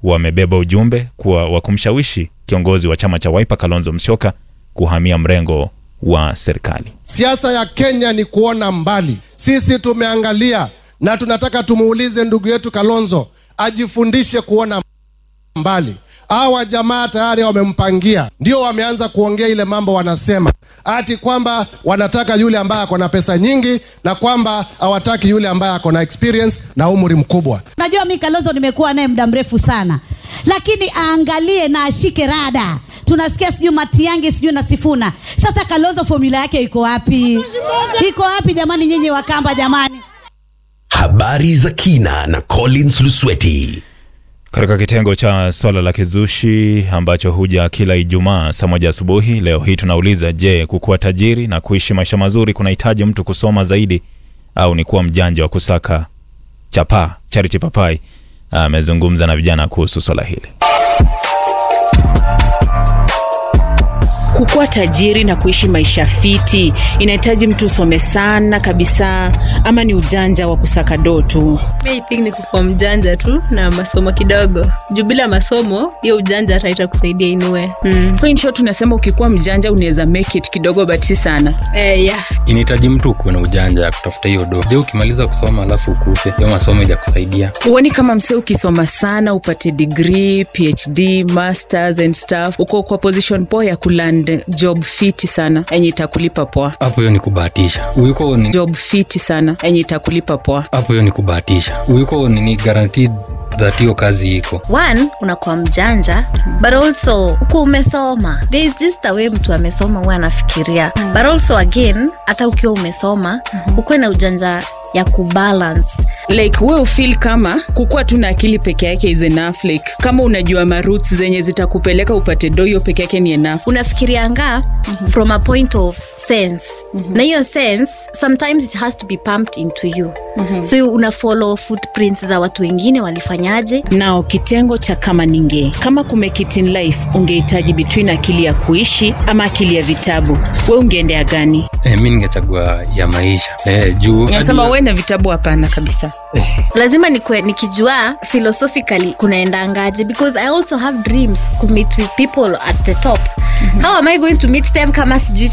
wamebeba ujumbe kuwa wa kumshawishi kiongozi wa chama cha Wiper Kalonzo Musyoka kuhamia mrengo wa serikali. Siasa ya Kenya ni kuona mbali. Sisi tumeangalia na tunataka tumuulize ndugu yetu Kalonzo ajifundishe kuona mbali. Hawa jamaa tayari wamempangia, ndio wameanza kuongea ile mambo wanasema ati kwamba wanataka yule ambaye ako na pesa nyingi na kwamba hawataki yule ambaye ako na experience na umri mkubwa. Najua mi Kalonzo nimekuwa naye muda mrefu sana, lakini aangalie na ashike rada. Tunasikia sijui Matiang'i sijui na Sifuna. Sasa Kalonzo formula yake iko wapi? Iko wapi jamani, nyinyi Wakamba jamani? Habari za kina na Collins Lusweti. Katika kitengo cha swala la kizushi ambacho huja kila Ijumaa saa moja asubuhi, leo hii tunauliza, je, kukuwa tajiri na kuishi maisha mazuri kunahitaji mtu kusoma zaidi au ni kuwa mjanja wa kusaka chapaa? Charity Papai amezungumza na vijana kuhusu swala hili. Kukuwa tajiri na kuishi maisha fiti inahitaji mtu usome sana kabisa, ama ni ujanja wa kusaka doo tu? Mi I think ni kukuwa mjanja tu na masomo kidogo, juu bila masomo hiyo ujanja hata itakusaidia inue. Mm. So in short, tunasema ukikuwa mjanja unaweza make it kidogo, but si sana. Eh, yeah. inahitaji mtu ukuwe na ujanja ya kutafuta hiyo do je ukimaliza kusoma alafu ukufe hiyo masomo ijakusaidia Huoni kama msee ukisoma sana upate degree, PhD, masters and stuff, uko kwa position poa ya kuland job fiti sana yenye itakulipa poa, hapo hiyo ni kubahatisha uyuko ni job fiti sana yenye itakulipa poa. hapo hiyo ni kubahatisha uyuko nini guaranteed that hiyo kazi iko one unakuwa mjanja but also uko umesoma there is just a way mtu amesoma huwa anafikiria but also again hata ukiwa umesoma ukuwe na ujanja ya kubalance like we ufeel kama kukuwa tu na akili peke yake is enough like kama unajua maroots zenye zitakupeleka upate do hiyo peke yake ni enough unafikirianga from a point of sense na hiyo sense sometimes it has to be pumped into you so una follow footprints za watu wengine walifanyaje nao kitengo cha kama ninge kama kumekit in life ungehitaji between akili ya kuishi ama akili ya vitabu we ungeendea gani eh, mi ningechagua ya maisha eh, juu nasema we na vitabu hapana kabisa lazima nikwe, nikijua philosophically kunaendangaje because i also have dreams to meet with people at the top how am i going to meet them kama sijui